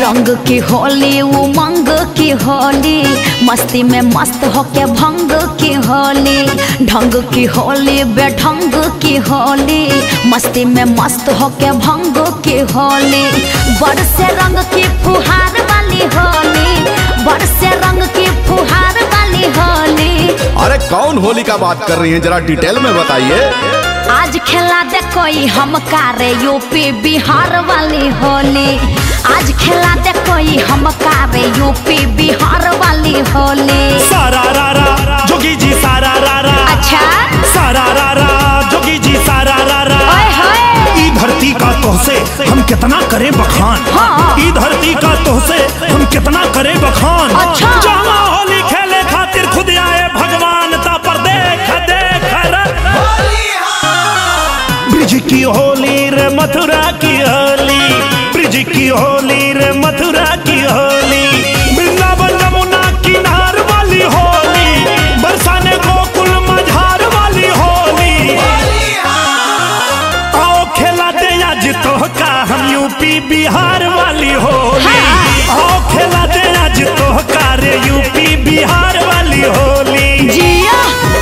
रंग की होली उमंग की होली मस्ती में मस्त होके भंग की होली ढंग की होली बेढंग की होली मस्ती में मस्त होके भंग की होली बरसे रंग की फुहार वाली होली बरसे रंग की फुहार वाली होली अरे कौन होली का बात कर रही हैं जरा डिटेल में बताइए आज खेला दे कोई हम कारे यूपी बिहार वाली होली आज खेला दे कोई हम कारे यूपी बिहार वाली होली सारा रा रा जोगी जी सारा रा रा अच्छा सारा रा रा जोगी जी सारा रा रा ओए होए ई धरती का तोहसे हम कितना करें बखान हाँ। ई धरती का तोहसे हम कितना करें बखान अच्छा। जहाँ होली खेले खातिर खुद आए भगवान ता पर देख देख रे ब्रिज की होली रे मथुरा की होली ब्रिज की होली रे मथुरा की होली वृंदावन यमुना किनार वाली होली बरसाने गोकुल मझार वाली होली आओ खेलाते आज तो का हम यूपी बिहार वाली होली आओ खेलाते आज तो का रे यूपी बिहार वाली होली जिया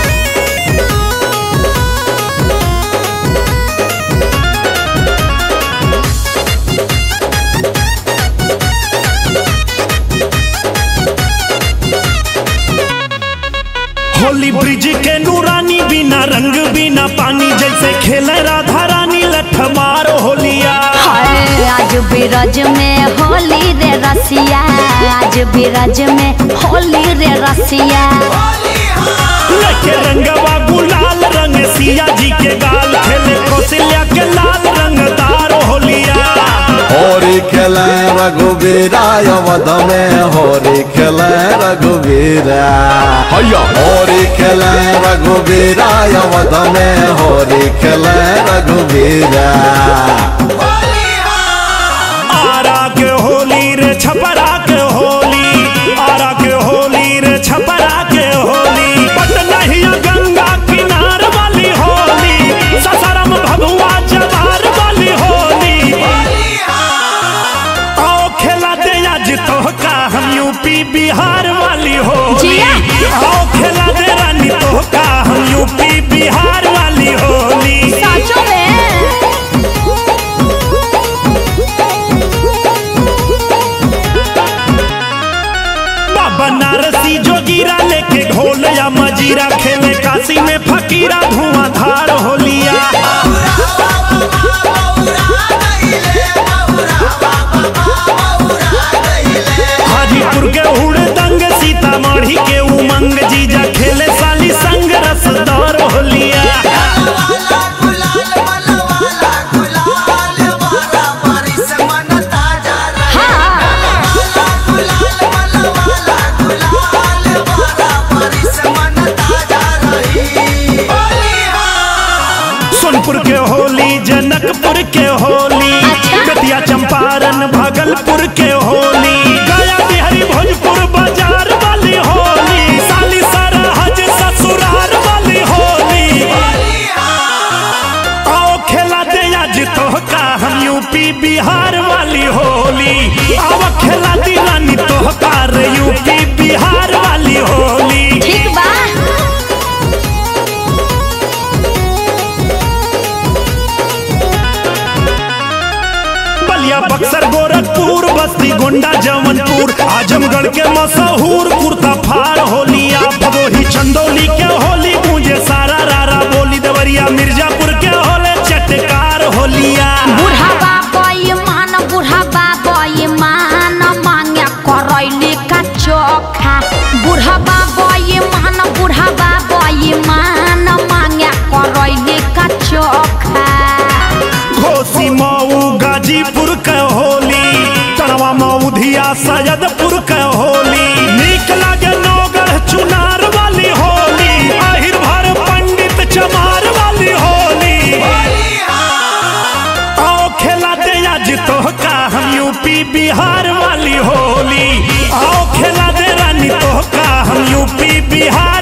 होली ब्रिज के नूरानी बिना रंग बिना पानी जैसे खेले राधा रानी लठ मारो होलिया हाय आज बिरज में होली रे रसिया आज बिरज में होली रे रसिया लेके रंगवा गुलाल रंग सिया जी के गाल खेले कौशल्या के लाल रंग तारो होलिया होरी खेले रघुवीरा अवध में होरी खेले रघुवीरा हैया होरी खेले रघुवीरा अवध में होरी खेले रघुवीरा आरा के होली रे छपरा के होली आरा के होली रे छपरा के होली पटना ही गंगा किनार वाली होली ससारम भगवा जवार वाली होली आओ खेला दे आज तो का हम यूपी बिहार वाली होली जिया। आओ खेला दे रानी तो का हम यूपी बिहार वाली होली साचो में बाबा नारसी जोगीरा लेके घोल या मजीरा खेले काशी में फकीरा धुआंधार होलिया हाजीपुर के हुड़दंग सीतामढ़ी के उमंग जीजा खेले साली संग रसदार होलिया सोनपुर के होली जनकपुर के होली अच्छा। बेतिया चंपारण भागलपुर के होली गया बिहारी भोजपुर बाजार वाली होली साली सरहज ससुराल वाली होली आओ खेला दे आज तो का हम यूपी बिहार वाली होली आओ खेला दी रानी तो का रे यूपी बिहार वाली होली ठीक बा बलिया बक्सर गोरखपुर बस्ती गोंडा जमनपुर आजमगढ़ के मशहूर कुर्ता फाड़ होलिया भदोही चंदौली के होली मुझे सारा रारा बोली देवरिया मिर्जापुर के होले चटकार होलिया बूढ़ा बाबा मान बूढ़ा बाबा मान मांगे करैली का चोखा बूढ़ा बाबा मान बूढ़ा बाबा मान मांगे करैली का चोखा घोसी मऊ गाजीपुर के होली तड़वा मऊधिया सैदपुर के होली नीक लागे नौगढ़ चुनार वाली होली आहिर भर पंडित चमार वाली होली आओ खेला दे आज तो का हम यूपी बिहार वाली होली आओ खेला दे रानी तो का हम यूपी बिहार